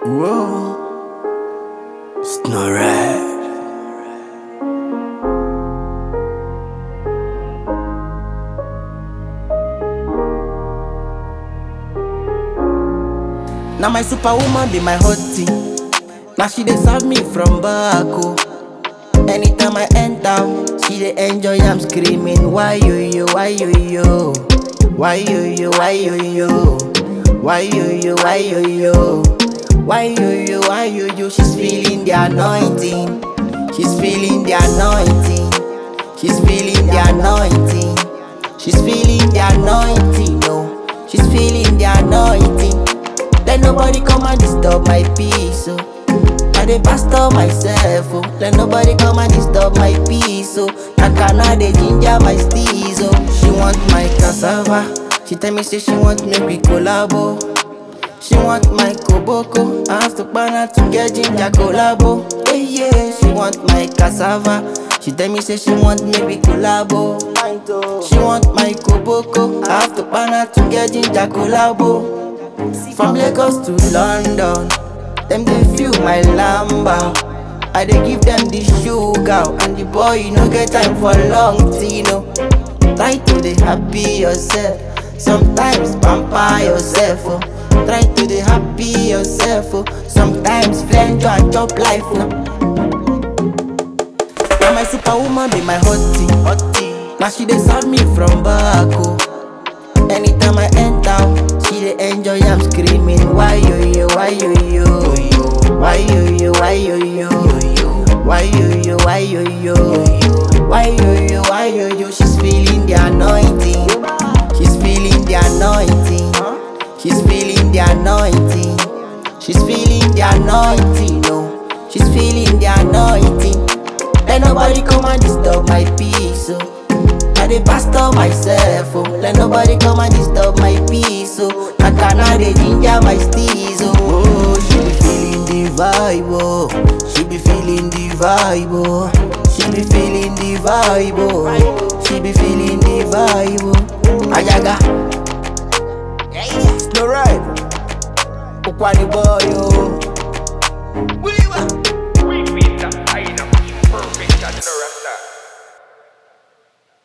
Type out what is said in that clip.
Whoa, Snorri. Now my superwoman be my hottie. Now she dey serve me from back oh. Anytime I enter, she dey enjoy. I'm screaming, why you you, why you you, why you you, why you you, why you you, why you you, why you you, why you you. She's feeling the anointing. She's feeling the anointing. She's feeling the anointing. She's feeling the anointing. No, she's feeling the anointing. Let nobody come and disturb my peace. Oh. I dey pastor myself. Oh. Let nobody come and disturb my peace. Oh. Nakana dey ginger my steez. Oh. She want my cassava. She tell me say she want make we collabo. She want my koboko. I have to pan her to get ginger collabo. Yeah, yeah. She want my cassava. She tell me say she want make we collabo. She want my koboko. I have to pan her to get ginger collabo. From Lagos to London, them they feel my lamba. I dey give them the sugar, and the boy you no get time for long tino. Try to dey happy yourself, sometimes pamper yourself. Oh. Try to dey happy yourself, oh. sometimes flenjo and chop life. Oh. Now my superwoman be my hottie, hottie. Now she dey serve me from back. Oh. Anytime I enter, she dey enjoy. I'm screaming, why you you, why you you, why you you, why you you, why you you, why you you, why you you, why you you. She's feeling the anointing. She's feeling the anointing. She's feeling the anointing. She's feeling the anointing. No, she's feeling the anointing. Let nobody come and disturb my peace. Oh. I dey pastor myself, oh. Let nobody come and disturb my peace, oh. Nakana dey ginger my steez, oh. oh. She be feeling the vibe, oh. She be feeling the vibe, oh. She be feeling the vibe, oh. She be feeling the vibe, oh. Ayaga. It's no right. Ukwani boy, oh.